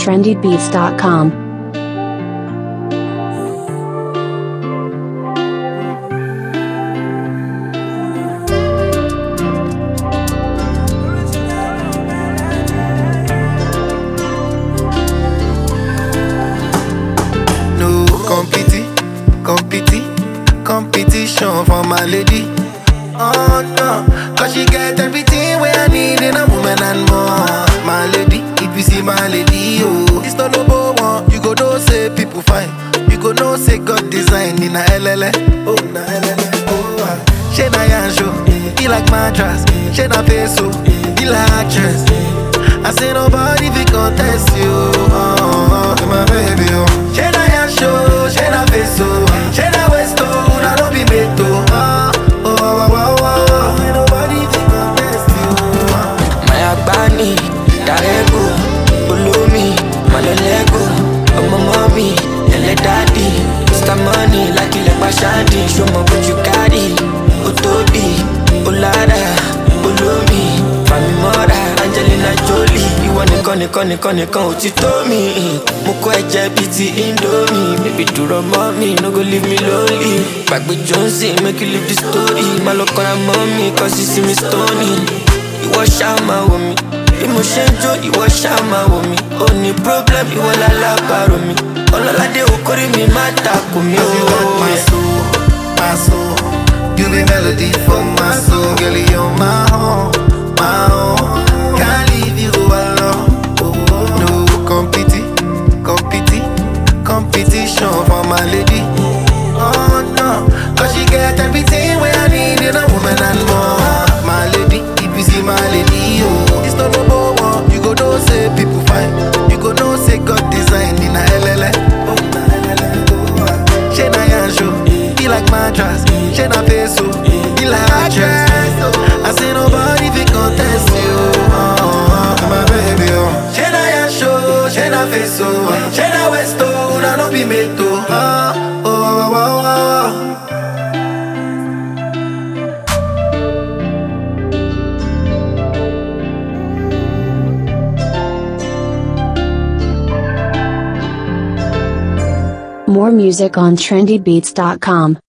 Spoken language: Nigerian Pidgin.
trendybeats.com. No competi, competi, competition for my lady. Oh no, cause she get everything where I need in a woman and more. My lady, if you see my lady, oh, it's not no one. You go know say people fine. You go know say God design in a LLA. Oh, na LLA. Oh, ah. she na yan show. He like mattress. She na face so. He like actress. I say nobody fi contest you. Oh, oh, oh, my baby, oh. She na yan show. She na face so. She na waist oh. Na no be made to. Oh, oh, oh, oh, oh. Ain't nobody fi contest you. Oh. Maya Bani, Darego, Ulumi, Malolego, Ọmọ mọ́mí, ẹlẹ́ dádì, Mr. Money, lákìlẹ̀ pàṣádì, ṣọmọ bójú kárì, ó tóbi, ó lára, olómi, Fàmì mọ́ra, Angelina Jolie, ìwọ nìkan nìkan nìkan nìkan ò ti tó mi. Mo kọ́ ẹ̀jẹ̀ bíi ti Indomie, baby dúró mọ́ mi, no go leave me lonely. Gbàgbé Johnson, make you leave the story, má lọ kọ́ra mọ́ mi, kọ́ sí sí mi stony ìwọ ṣáà máa wò mí bí mo ṣe ń jó ìwọ ṣáà máa wò mí ó ní problem ìwọ lálábàárò mi ọlọ́ládé okòrí mi má takò mí Cause you got my o. soul, my soul. You be melody for my soul, girl. You're my own, my own. Can't leave you alone. No competi, competi, competition for my lady. Oh no, cause she get everything where I need in a woman and more. My lady, if you see my lady, oh, it's not no one. You go know say people fine. You go know say God design in a LLA. Oh, na LLA. Oh, ah. She na yan show, he like mattress. She na face so, he like actress. I say nobody fi contest you. Oh, oh, my baby, oh. She na yan show, she na face so, she na waist oh, na no be made to. Oh, oh, oh, oh, oh. More music on trendybeats.com.